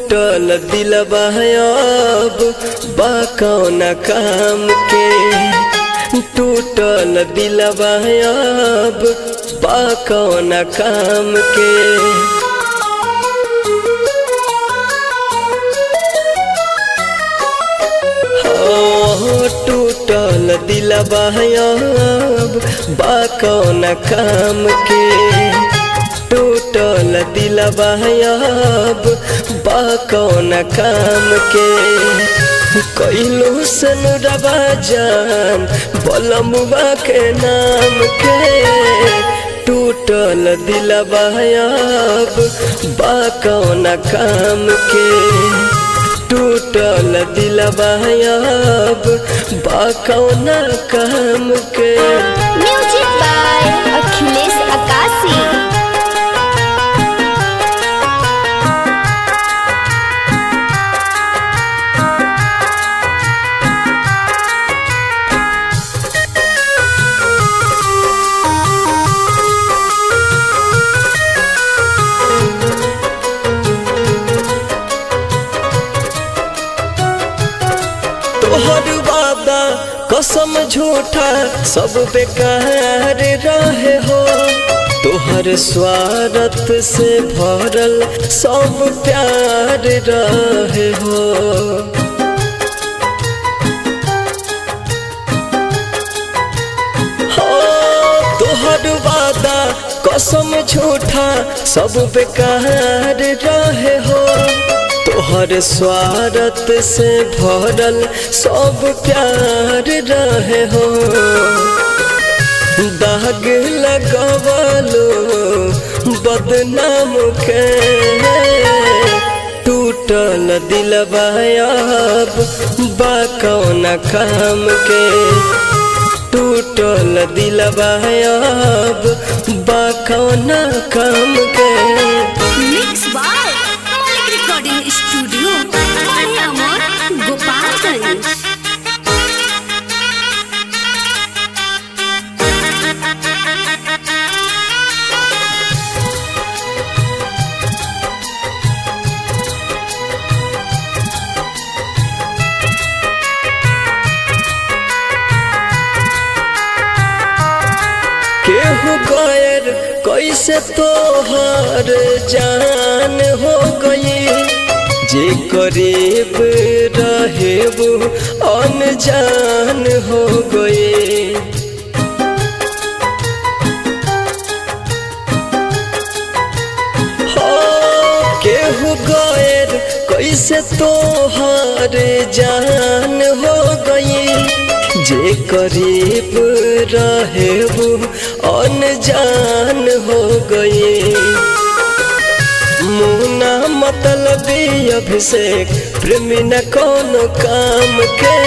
टूटल दिलबा अब बा कौन काम के टूटल दिलबा अब बा कौन काम के हो टूटल दिलबा अब बा कौन काम के टूटल दिलबा अब बा कौन काम के कैलो सन रबा जान बलमुआ के नाम के टूटल दिलबा अब बा कौन काम के टूटल दिलबा अब बा कौन काम के म्यूजिक बाय अखिलेश अकाशी तोहर वादा कसम झूठा सब बेकार रहे हो तोहर स्वार्थ से भरल सब प्यार रहे हो हो, तोहर वादा कसम झूठा सब बेकार रहे हो तोहर स्वार्थ से भरल सब प्यार रहे हो दाग लगवलो बदनाम के टूटल दिलबा अब बा कौन काम के टूटल दिलबा अब बा कौन काम के mix by Malik recording studio बढ़िया मोर गोपालगंज केहू गैर कैसे तोहर जान हो गई जे करीब रहे वो अनजान हो गए हो केहू गैर कैसे तोहर जान हो गई जे करीब रहे वो अनजान हो गए मुना मतलब अभिषेक प्रेमी न कोनो काम के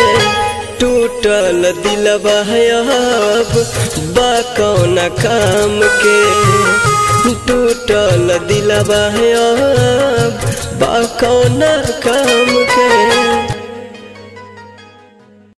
टूटल दिलबा अब बा कौन काम के टूटल दिलबा अब बा कौन काम